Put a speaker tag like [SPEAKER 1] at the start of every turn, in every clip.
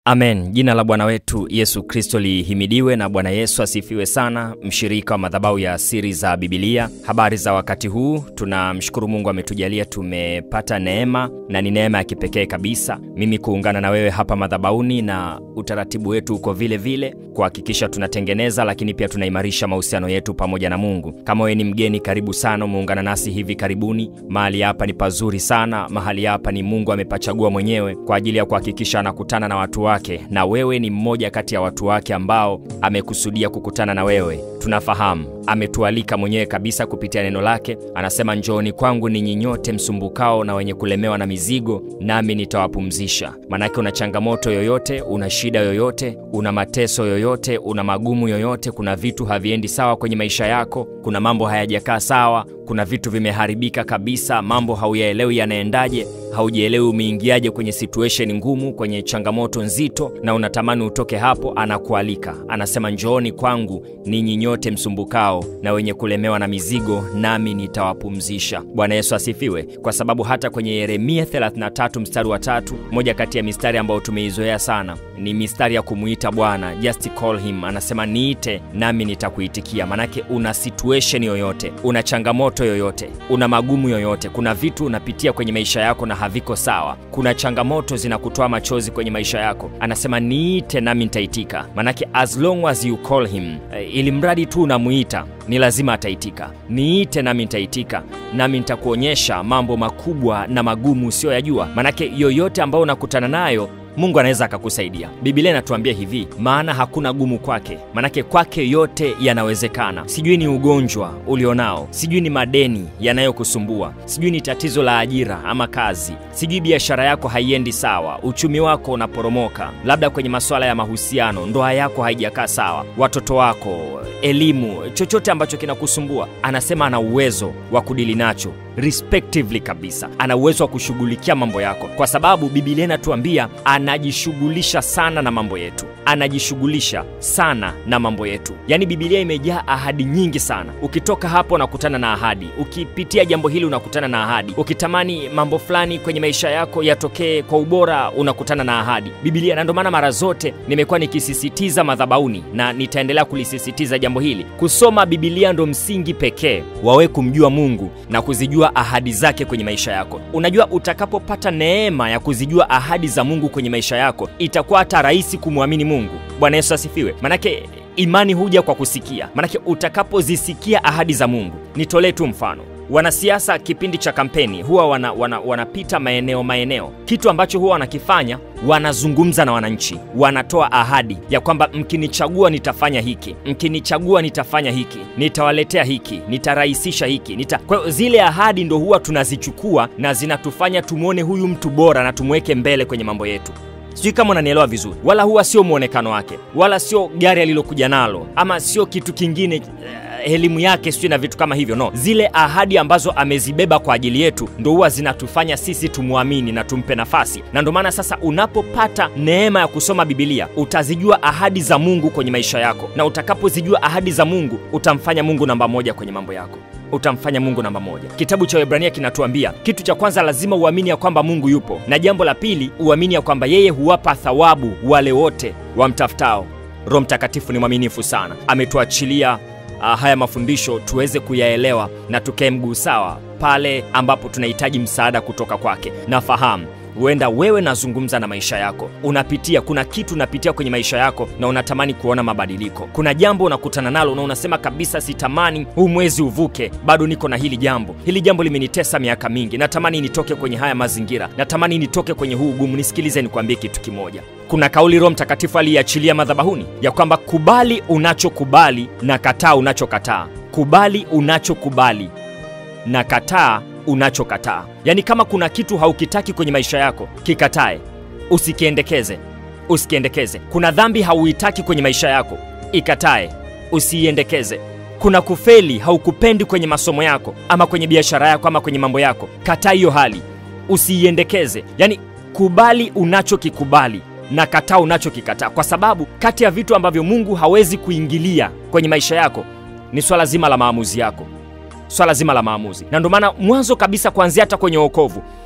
[SPEAKER 1] Amen. Jina la Bwana wetu Yesu Kristo lihimidiwe na Bwana Yesu asifiwe sana. Mshirika wa madhabahu ya siri za Bibilia, habari za wakati huu. Tunamshukuru Mungu ametujalia tumepata neema, na ni neema ya kipekee kabisa mimi kuungana na wewe hapa madhabahuni, na utaratibu wetu uko vile vile kuhakikisha tunatengeneza, lakini pia tunaimarisha mahusiano yetu pamoja na Mungu. Kama wewe ni mgeni, karibu sana, umeungana nasi hivi karibuni. Mahali hapa ni pazuri sana, mahali hapa ni Mungu amepachagua mwenyewe kwa ajili ya kuhakikisha anakutana na watu wake na wewe ni mmoja kati ya watu wake ambao amekusudia kukutana na wewe. Tunafahamu ametualika mwenyewe kabisa kupitia neno lake. Anasema, njooni kwangu ninyi nyote msumbukao na wenye kulemewa na mizigo, nami nitawapumzisha. Manake una changamoto yoyote, una shida yoyote, una mateso yoyote, una magumu yoyote, kuna vitu haviendi sawa kwenye maisha yako, kuna mambo hayajakaa sawa, kuna vitu vimeharibika kabisa, mambo hauyaelewi yanaendaje, haujielewi umeingiaje kwenye situation ngumu, kwenye changamoto nzito, na unatamani utoke hapo. Anakualika, anasema njooni kwangu ninyi nyote msumbukao na wenye kulemewa na mizigo, nami nitawapumzisha. Bwana Yesu asifiwe, kwa sababu hata kwenye Yeremia 33 mstari wa tatu, moja kati ya mistari ambayo tumeizoea sana ni mistari ya kumuita Bwana, just call him. Anasema niite nami nitakuitikia. Manake una situation yoyote, una changamoto yoyote, una magumu yoyote, kuna vitu unapitia kwenye maisha yako na haviko sawa, kuna changamoto zinakutoa machozi kwenye maisha yako, anasema niite nami nitaitika. Manake as long as you call him, ili mradi tu unamuita ni lazima ataitika. Niite nami nitaitika, nami nitakuonyesha mambo makubwa na magumu usiyoyajua. Manake yoyote ambayo unakutana nayo Mungu anaweza akakusaidia. Biblia inatuambia hivi, maana hakuna gumu kwake, manake kwake yote yanawezekana. Sijui ni ugonjwa ulionao, sijui ni madeni yanayokusumbua, sijui ni tatizo la ajira ama kazi, sijui biashara yako haiendi sawa, uchumi wako unaporomoka, labda kwenye masuala ya mahusiano, ndoa yako haijakaa sawa, watoto wako, elimu, chochote ambacho kinakusumbua, anasema ana uwezo wa kudili nacho respectively kabisa, ana uwezo wa kushughulikia mambo yako, kwa sababu Biblia inatuambia anajishughulisha sana na mambo yetu, anajishughulisha sana na mambo yetu. Yaani Biblia imejaa ahadi nyingi sana. Ukitoka hapo unakutana na ahadi, ukipitia jambo hili unakutana na ahadi, ukitamani mambo fulani kwenye maisha yako yatokee kwa ubora unakutana na ahadi Biblia. Na ndio maana mara zote nimekuwa nikisisitiza madhabauni na nitaendelea kulisisitiza jambo hili, kusoma Biblia ndo msingi pekee wawe kumjua Mungu na kuzijua ahadi zake kwenye maisha yako. Unajua, utakapopata neema ya kuzijua ahadi za Mungu kwenye maisha yako, itakuwa hata rahisi kumwamini Mungu. Bwana Yesu asifiwe. Manake imani huja kwa kusikia, manake utakapozisikia ahadi za Mungu. Nitolee tu mfano Wanasiasa kipindi cha kampeni huwa wana, wana, wanapita maeneo maeneo. Kitu ambacho huwa wanakifanya, wanazungumza na wananchi, wanatoa ahadi ya kwamba mkinichagua nitafanya hiki, mkinichagua nitafanya hiki, nitawaletea hiki, nitarahisisha hiki nita... Kwa hiyo zile ahadi ndo huwa tunazichukua na zinatufanya tumwone huyu mtu bora na tumweke mbele kwenye mambo yetu. Sijui kama unanielewa vizuri. Wala huwa sio mwonekano wake, wala sio gari alilokuja nalo, ama sio kitu kingine elimu yake sijui na vitu kama hivyo. No, zile ahadi ambazo amezibeba kwa ajili yetu ndo huwa zinatufanya sisi tumwamini na tumpe nafasi. Na ndo maana sasa, unapopata neema ya kusoma Bibilia utazijua ahadi za Mungu kwenye maisha yako, na utakapozijua ahadi za Mungu utamfanya Mungu namba moja kwenye mambo yako utamfanya Mungu namba moja. Kitabu cha Waebrania kinatuambia kitu cha kwanza, lazima uamini ya kwamba Mungu yupo, na jambo la pili, uamini ya kwamba yeye huwapa thawabu wale wote wamtafutao. Roho Mtakatifu ni mwaminifu sana, ametuachilia Uh, haya mafundisho tuweze kuyaelewa na tukae mguu sawa pale ambapo tunahitaji msaada kutoka kwake. Nafahamu huenda wewe nazungumza na maisha yako, unapitia kuna kitu unapitia kwenye maisha yako na unatamani kuona mabadiliko. Kuna jambo unakutana nalo na unasema kabisa, sitamani huu mwezi uvuke, bado niko na hili jambo. Hili jambo limenitesa miaka mingi, natamani nitoke kwenye haya mazingira, natamani nitoke kwenye huu ugumu. Nisikilize nikwambie kitu kimoja. Kuna kauli Roho Mtakatifu aliiachilia madhabahuni ya kwamba kubali unachokubali na kataa unachokataa. Kubali unachokubali na kataa unachokataa. Yaani, kama kuna kitu haukitaki kwenye maisha yako, kikatae, usikiendekeze, usikiendekeze. Kuna dhambi hauitaki kwenye maisha yako, ikatae, usiiendekeze. Kuna kufeli haukupendi kwenye masomo yako ama kwenye biashara yako ama kwenye mambo yako, kataa hiyo hali, usiiendekeze. Yaani, kubali unachokikubali na kataa unachokikataa, kwa sababu kati ya vitu ambavyo Mungu hawezi kuingilia kwenye maisha yako ni swala zima la maamuzi yako swala zima la maamuzi. Na ndio maana mwanzo kabisa, kuanzia hata kwenye wokovu,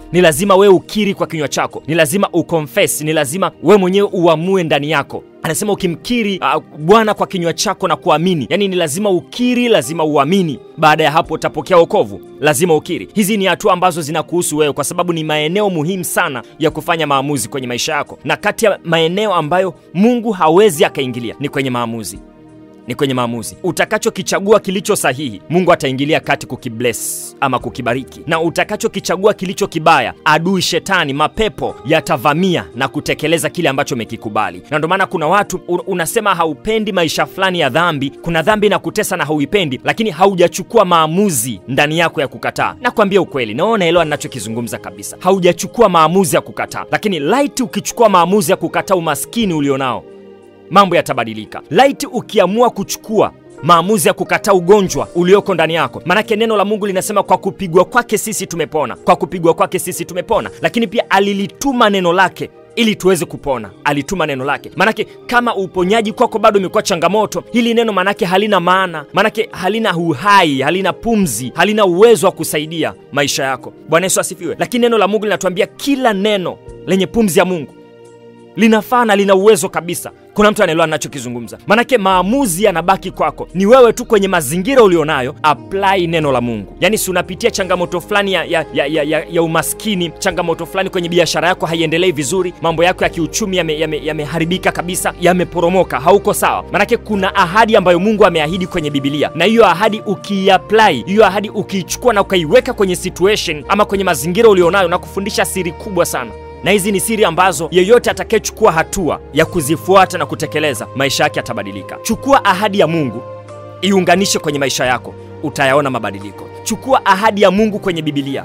[SPEAKER 1] ni lazima wewe ukiri kwa kinywa chako ni lazima ukonfes ni lazima wewe mwenyewe uamue ndani yako anasema ukimkiri uh, bwana kwa kinywa chako na kuamini yaani ni lazima ukiri lazima uamini baada ya hapo utapokea wokovu lazima ukiri hizi ni hatua ambazo zinakuhusu wewe kwa sababu ni maeneo muhimu sana ya kufanya maamuzi kwenye maisha yako na kati ya maeneo ambayo mungu hawezi akaingilia ni kwenye maamuzi ni kwenye maamuzi utakachokichagua kilicho sahihi mungu ataingilia kati kukibles ama kukibariki na utakachokichagua kilicho kibaya adui shetani mapepo yatavamia na kutekeleza kile ambacho umekikubali na ndio maana kuna watu un- unasema haupendi maisha fulani ya dhambi kuna dhambi na kutesa na hauipendi lakini haujachukua maamuzi ndani yako ya kukataa nakwambia ukweli naona elewa ninachokizungumza kabisa haujachukua maamuzi ya kukataa lakini laiti ukichukua maamuzi ya kukataa umaskini ulionao mambo yatabadilika laiti ukiamua kuchukua maamuzi ya kukataa ugonjwa ulioko ndani yako maanake neno la mungu linasema kwa kupigwa kwake sisi tumepona kwa kupigwa kwake sisi tumepona lakini pia alilituma neno lake ili tuweze kupona alituma neno lake manake kama uponyaji kwako bado imekuwa changamoto hili neno manake halina maana manake halina uhai halina pumzi halina uwezo wa kusaidia maisha yako bwana yesu asifiwe lakini neno la mungu linatuambia kila neno lenye pumzi ya mungu linafaa na lina uwezo kabisa kuna mtu anaelewa nachokizungumza manake maamuzi yanabaki kwako ni wewe tu kwenye mazingira ulionayo apply neno la mungu yaani si unapitia changamoto fulani ya, ya, ya, ya, ya, ya umaskini changamoto fulani kwenye biashara yako haiendelei vizuri mambo yako ya kiuchumi yameharibika yame, yame yameharibika kabisa yameporomoka hauko sawa manake kuna ahadi ambayo mungu ameahidi kwenye bibilia na hiyo ahadi ukiiapply hiyo ahadi ukiichukua na ukaiweka kwenye situation ama kwenye mazingira ulionayo na kufundisha siri kubwa sana na hizi ni siri ambazo yeyote atakayechukua hatua ya kuzifuata na kutekeleza maisha yake yatabadilika chukua ahadi ya mungu iunganishe kwenye maisha yako utayaona mabadiliko chukua ahadi ya mungu kwenye bibilia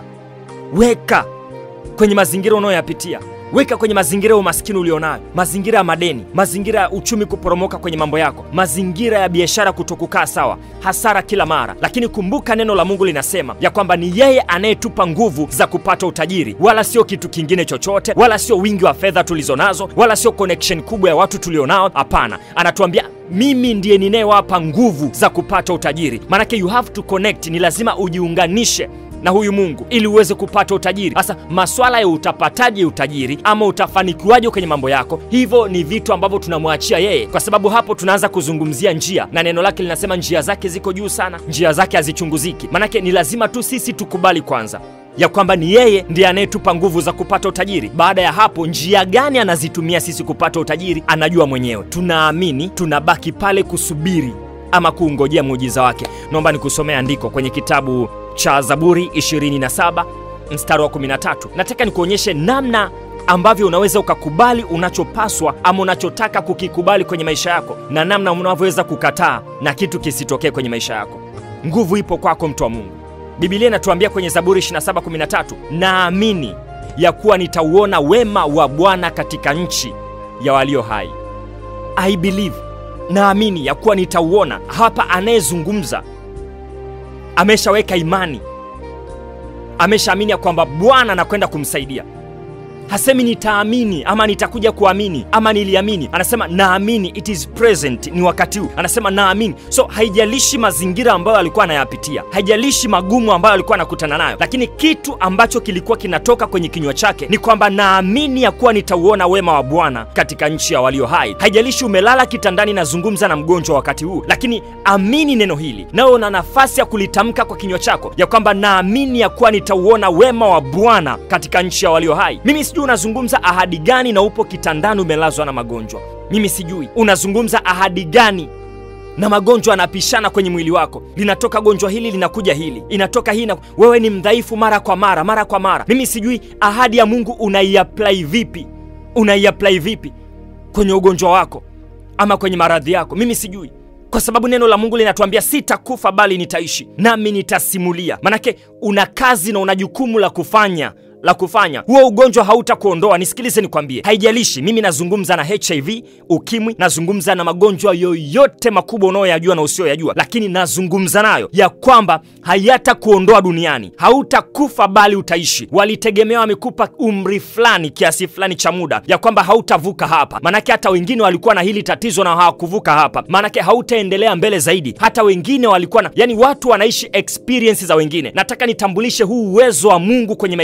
[SPEAKER 1] weka kwenye mazingira unayoyapitia weka kwenye mazingira ya umaskini ulionayo mazingira ya madeni mazingira ya uchumi kuporomoka kwenye mambo yako mazingira ya biashara kutokukaa sawa hasara kila mara lakini kumbuka neno la mungu linasema ya kwamba ni yeye anayetupa nguvu za kupata utajiri wala sio kitu kingine chochote wala sio wingi wa fedha tulizo nazo wala sio connection kubwa ya watu tulionao hapana anatuambia mimi ndiye ninayewapa nguvu za kupata utajiri maanake you have to connect ni lazima ujiunganishe na huyu mungu ili uweze kupata utajiri sasa maswala ya utapataje utajiri ama utafanikiwaje kwenye mambo yako hivyo ni vitu ambavyo tunamwachia yeye kwa sababu hapo tunaanza kuzungumzia njia na neno lake linasema njia zake ziko juu sana njia zake hazichunguziki manake ni lazima tu sisi tukubali kwanza ya kwamba ni yeye ndiye anayetupa nguvu za kupata utajiri baada ya hapo njia gani anazitumia sisi kupata utajiri anajua mwenyewe tunaamini tunabaki pale kusubiri ama kuungojea muujiza wake naomba nikusomea andiko kwenye kitabu cha zaburi 27 mstari wa 13 nataka nikuonyeshe namna ambavyo unaweza ukakubali unachopaswa ama unachotaka kukikubali kwenye maisha yako na namna unavyoweza kukataa na kitu kisitokee kwenye maisha yako nguvu ipo kwako mtu wa mungu bibilia inatuambia kwenye zaburi 2713 naamini ya kuwa nitauona wema wa bwana katika nchi ya walio hai i believe naamini ya kuwa nitauona hapa anayezungumza ameshaweka imani ameshaamini ya kwamba bwana anakwenda kumsaidia hasemi nitaamini ama nitakuja kuamini ama niliamini anasema naamini it is present ni wakati huu anasema naamini so haijalishi mazingira ambayo alikuwa anayapitia haijalishi magumu ambayo alikuwa anakutana nayo lakini kitu ambacho kilikuwa kinatoka kwenye kinywa chake ni kwamba naamini ya kuwa nitauona wema wa bwana katika nchi ya walio hai haijalishi umelala kitandani nazungumza na mgonjwa wakati huu lakini amini neno hili nawe una nafasi ya kulitamka kwa kinywa chako ya kwamba naamini ya kuwa nitauona wema wa bwana katika nchi ya walio hai mimi sijui unazungumza ahadi gani na upo kitandani umelazwa na magonjwa mimi sijui unazungumza ahadi gani na magonjwa yanapishana kwenye mwili wako linatoka gonjwa hili linakuja hili inatoka hii na... wewe ni mdhaifu mara kwa mara mara kwa mara mimi sijui ahadi ya mungu unaiapply vipi unaiapply vipi kwenye ugonjwa wako ama kwenye maradhi yako mimi sijui kwa sababu neno la mungu linatuambia sitakufa bali nitaishi nami nitasimulia manake una kazi na una jukumu la kufanya la kufanya huo ugonjwa hautakuondoa nisikilize nikwambie haijalishi mimi nazungumza na hiv ukimwi nazungumza na magonjwa yoyote makubwa unayoyajua na usiyoyajua lakini nazungumza nayo ya kwamba hayatakuondoa duniani hautakufa bali utaishi walitegemea wamekupa umri fulani kiasi fulani cha muda ya kwamba hautavuka hapa manake hata wengine walikuwa na hili tatizo na hawakuvuka hapa manake hautaendelea mbele zaidi hata wengine walikuwa na yani watu wanaishi experience za wengine nataka nitambulishe huu uwezo wa mungu kwenye maisha yako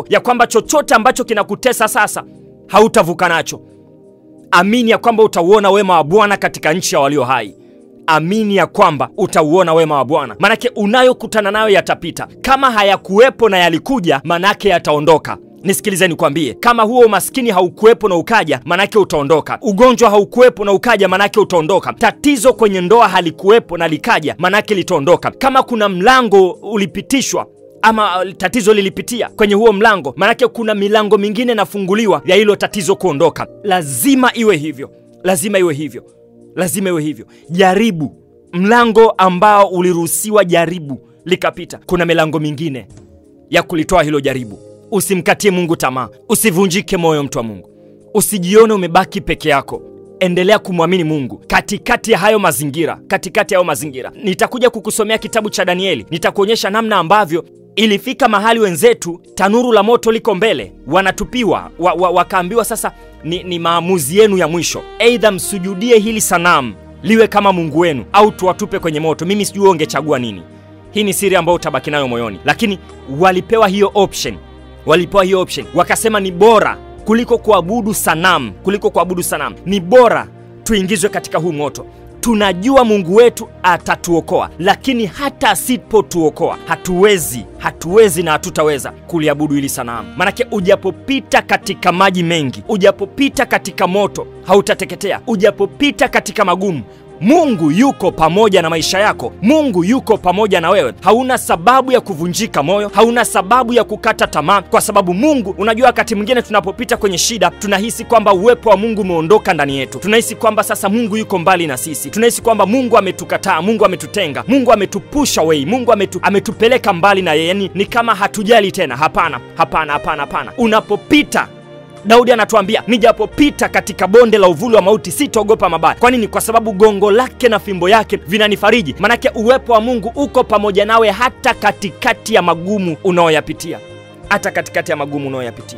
[SPEAKER 1] yako ya kwamba chochote ambacho kinakutesa sasa hautavuka nacho. Amini ya kwamba utauona wema wa Bwana katika nchi ya walio hai. Amini ya kwamba utauona wema wa Bwana, manake unayokutana nayo yatapita. Kama hayakuwepo na yalikuja, manake yataondoka. Nisikilize nikwambie, kama huo umaskini haukuwepo na ukaja, manake utaondoka. Ugonjwa haukuwepo na ukaja, manake utaondoka. Tatizo kwenye ndoa halikuwepo na likaja, manake litaondoka. Kama kuna mlango ulipitishwa ama tatizo lilipitia kwenye huo mlango, manake kuna milango mingine inafunguliwa ya hilo tatizo kuondoka. Lazima iwe hivyo, lazima iwe hivyo, lazima iwe hivyo. Jaribu mlango ambao uliruhusiwa jaribu likapita, kuna milango mingine ya kulitoa hilo jaribu. Usimkatie Mungu tamaa, usivunjike moyo, mtu wa Mungu, usijione umebaki peke yako. Endelea kumwamini Mungu katikati ya hayo mazingira, katikati ya hayo mazingira. Nitakuja kukusomea kitabu cha Danieli, nitakuonyesha namna ambavyo ilifika mahali wenzetu tanuru la moto liko mbele, wanatupiwa wa, wa, wakaambiwa sasa ni, ni maamuzi yenu ya mwisho, eidha msujudie hili sanamu liwe kama mungu wenu au tuwatupe kwenye moto. Mimi sijui ungechagua nini. Hii ni siri ambayo utabaki nayo moyoni, lakini walipewa hiyo option, walipewa hiyo option, wakasema ni bora kuliko kuabudu sanamu, kuliko kuabudu sanamu, ni bora tuingizwe katika huu moto. Tunajua Mungu wetu atatuokoa, lakini hata asipotuokoa hatuwezi, hatuwezi na hatutaweza kuliabudu hili sanamu. Manake ujapopita katika maji mengi, ujapopita katika moto hautateketea, ujapopita katika magumu Mungu yuko pamoja na maisha yako. Mungu yuko pamoja na wewe. Hauna sababu ya kuvunjika moyo, hauna sababu ya kukata tamaa, kwa sababu Mungu, unajua, wakati mwingine tunapopita kwenye shida tunahisi kwamba uwepo wa Mungu umeondoka ndani yetu, tunahisi kwamba sasa Mungu yuko mbali na sisi, tunahisi kwamba Mungu ametukataa, Mungu ametutenga, Mungu ametupusha wei, Mungu ametu, ametupeleka mbali na yeye, yani ni kama hatujali tena. Hapana, hapana, hapana, hapana. Unapopita Daudi anatuambia nijapopita katika bonde la uvuli wa mauti sitaogopa mabaya. Kwa nini? Kwa sababu gongo lake na fimbo yake vinanifariji. Manake uwepo wa Mungu uko pamoja nawe hata katikati ya magumu unaoyapitia, hata katikati ya magumu unaoyapitia.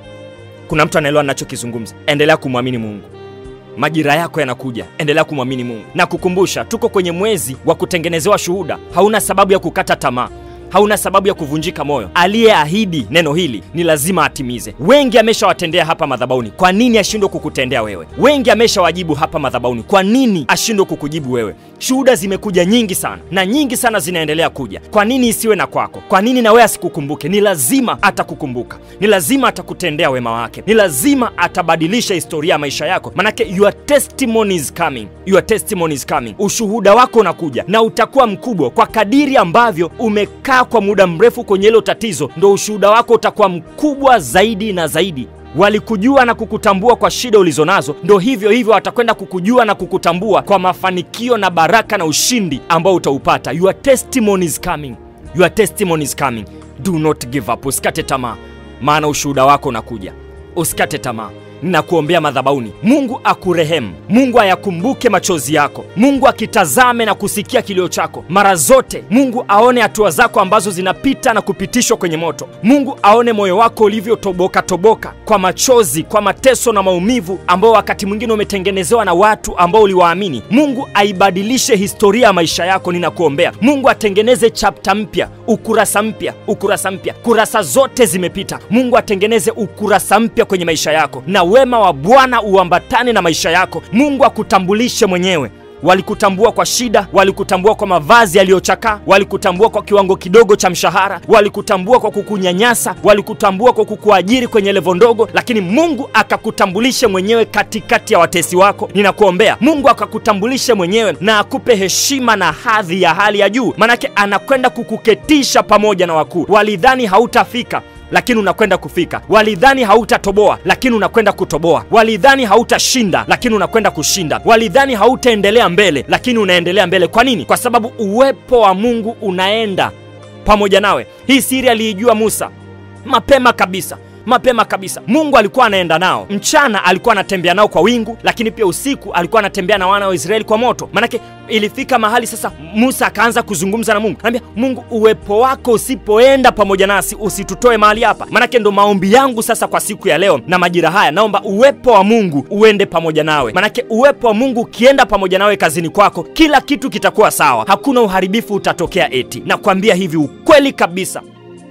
[SPEAKER 1] Kuna mtu anaelewa ninachokizungumza? Endelea kumwamini Mungu. Majira yako yanakuja, endelea kumwamini Mungu na kukumbusha, tuko kwenye mwezi wa kutengenezewa shuhuda. Hauna sababu ya kukata tamaa hauna sababu ya kuvunjika moyo. Aliyeahidi neno hili ni lazima atimize. Wengi ameshawatendea hapa madhabahuni, kwa nini ashindwe kukutendea wewe? Wengi ameshawajibu hapa madhabahuni, kwa nini ashindwe kukujibu wewe? Shuhuda zimekuja nyingi sana na nyingi sana zinaendelea kuja. Kwa nini isiwe na kwako? Kwa nini na wewe asikukumbuke? Ni lazima atakukumbuka, ni lazima atakutendea wema wake, ni lazima atabadilisha historia ya maisha yako, manake your testimony is coming, your testimony is coming. Ushuhuda wako unakuja na utakuwa mkubwa kwa kadiri ambavyo umekaa kwa muda mrefu kwenye hilo tatizo, ndo ushuhuda wako utakuwa mkubwa zaidi na zaidi. Walikujua na kukutambua kwa shida ulizonazo, ndo hivyo hivyo watakwenda kukujua na kukutambua kwa mafanikio na baraka na ushindi ambao utaupata. Your testimony is coming, your testimony is coming. Do not give up, usikate tamaa, maana ushuhuda wako unakuja. Usikate tamaa. Ninakuombea madhabahuni, Mungu akurehemu, Mungu ayakumbuke machozi yako, Mungu akitazame na kusikia kilio chako mara zote, Mungu aone hatua zako ambazo zinapita na kupitishwa kwenye moto, Mungu aone moyo wako ulivyotoboka toboka kwa machozi, kwa mateso na maumivu ambao wakati mwingine umetengenezewa na watu ambao uliwaamini. Mungu aibadilishe historia ya maisha yako. Ninakuombea Mungu atengeneze chapta mpya, ukurasa mpya, ukurasa mpya. Kurasa zote zimepita, Mungu atengeneze ukurasa mpya kwenye maisha yako na wema wa Bwana uambatane na maisha yako. Mungu akutambulishe mwenyewe. Walikutambua kwa shida, walikutambua kwa mavazi yaliyochakaa, walikutambua kwa kiwango kidogo cha mshahara, walikutambua kwa kukunyanyasa, walikutambua kwa kukuajiri kwenye levo ndogo, lakini Mungu akakutambulishe mwenyewe katikati ya watesi wako. Ninakuombea Mungu akakutambulishe mwenyewe na akupe heshima na hadhi ya hali ya juu, manake anakwenda kukuketisha pamoja na wakuu. Walidhani hautafika lakini unakwenda kufika. Walidhani hautatoboa, lakini unakwenda kutoboa. Walidhani hautashinda, lakini unakwenda kushinda. Walidhani hautaendelea mbele, lakini unaendelea mbele. Kwa nini? Kwa sababu uwepo wa Mungu unaenda pamoja nawe. Hii siri aliijua Musa mapema kabisa mapema kabisa. Mungu alikuwa anaenda nao mchana, alikuwa anatembea nao kwa wingu, lakini pia usiku alikuwa anatembea na wana wa Israeli kwa moto. Manake ilifika mahali sasa Musa akaanza kuzungumza na Mungu, anambia Mungu, uwepo wako usipoenda pamoja nasi usitutoe mahali hapa. Manake ndo maombi yangu sasa kwa siku ya leo na majira haya, naomba uwepo wa Mungu uende pamoja nawe. Manake uwepo wa Mungu ukienda pamoja nawe kazini kwako, kila kitu kitakuwa sawa, hakuna uharibifu utatokea. Eti nakwambia hivi ukweli kabisa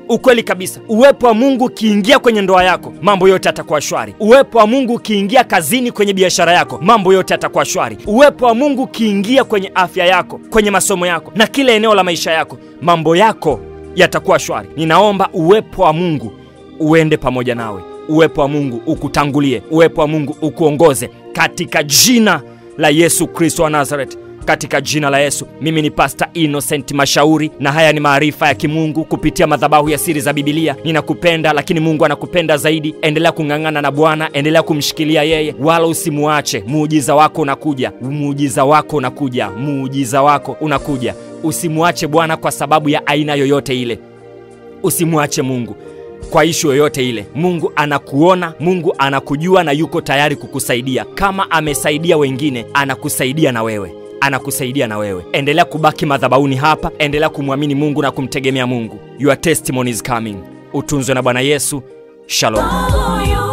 [SPEAKER 1] ukweli kabisa uwepo wa mungu ukiingia kwenye ndoa yako mambo yote yatakuwa shwari uwepo wa mungu ukiingia kazini kwenye biashara yako mambo yote yatakuwa shwari uwepo wa mungu ukiingia kwenye afya yako kwenye masomo yako na kila eneo la maisha yako mambo yako yatakuwa shwari ninaomba uwepo wa mungu uende pamoja nawe uwepo wa mungu ukutangulie uwepo wa mungu ukuongoze katika jina la yesu kristo wa nazareth katika jina la yesu mimi ni pasta innocent mashauri na haya ni maarifa ya kimungu kupitia madhabahu ya siri za bibilia ninakupenda lakini mungu anakupenda zaidi endelea kung'ang'ana na bwana endelea kumshikilia yeye wala usimuache muujiza wako unakuja muujiza wako unakuja muujiza wako unakuja usimuache bwana kwa sababu ya aina yoyote ile usimwache mungu kwa ishu yoyote ile mungu anakuona mungu anakujua na yuko tayari kukusaidia kama amesaidia wengine anakusaidia na wewe anakusaidia na wewe endelea kubaki madhabauni hapa endelea kumwamini mungu na kumtegemea mungu your testimony is coming utunzwe na bwana yesu shalom
[SPEAKER 2] Follow your